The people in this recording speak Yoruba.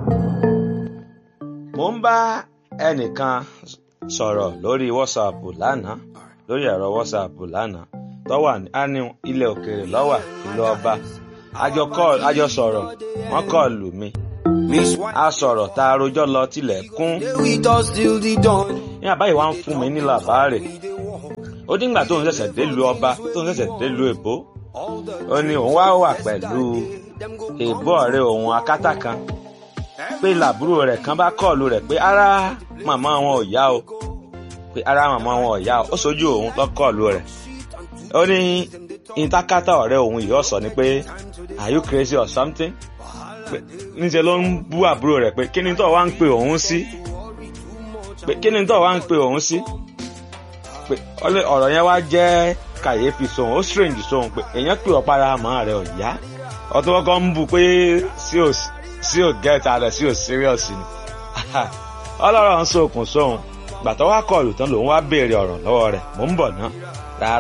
mo ń bá ẹnìkan sọ̀rọ̀ lórí WhatsApp lánàá lórí ẹ̀rọ WhatsApp lánàá tó wà ní ilẹ̀ òkèèrè lọ́wà ìlú ọba àjọ sọ̀rọ̀ wọ́n kọ́ lù mí a sọ̀rọ̀ tá a rojọ́ lọ tilẹ̀ kún ní àbáyé wa ń fún mi ní làbáàrè ó díngbà tóun ṣẹ̀ṣẹ̀ délùú ọba tóun ṣẹ̀ṣẹ̀ délùú èbó ó ní òun wá wà pẹ̀lú èbó ọ̀rẹ́ òun akátá kan pé làbúrò rẹ̀ kan bá kọ́ọ̀lù rẹ̀ pé ara màmá wọn ò yá o pé ara màmá wọn ò yá o ó sojú òun lọ kọ́ọ̀lù rẹ̀ ó ní ìtakátá ọ̀rẹ́ òun yìí ọ̀sọ̀ ni pé are you crazy or something pé níṣẹ́ ló ń bú àbúrò rẹ̀ pé kí ni tó wá ń pe òun sí pé kí ni tó wá ń pe òun sí pé ọ̀rọ̀ yẹn wá jẹ́ kàyéfì sóhun ó strange sóhun pé èèyàn pè ọ́ para àmọ́ rẹ̀ ò yá ọtún kọ́kọ́ ń bu pé sí ò sí ò gẹ́ta rẹ̀ sí ò serious ni ọlọ́rọ̀ ń sokùn sóhun gbàtọ́ wá kọlù tán lòun wá béèrè ọ̀rọ̀ lọ́wọ́ rẹ̀ mò ń bọ̀ ná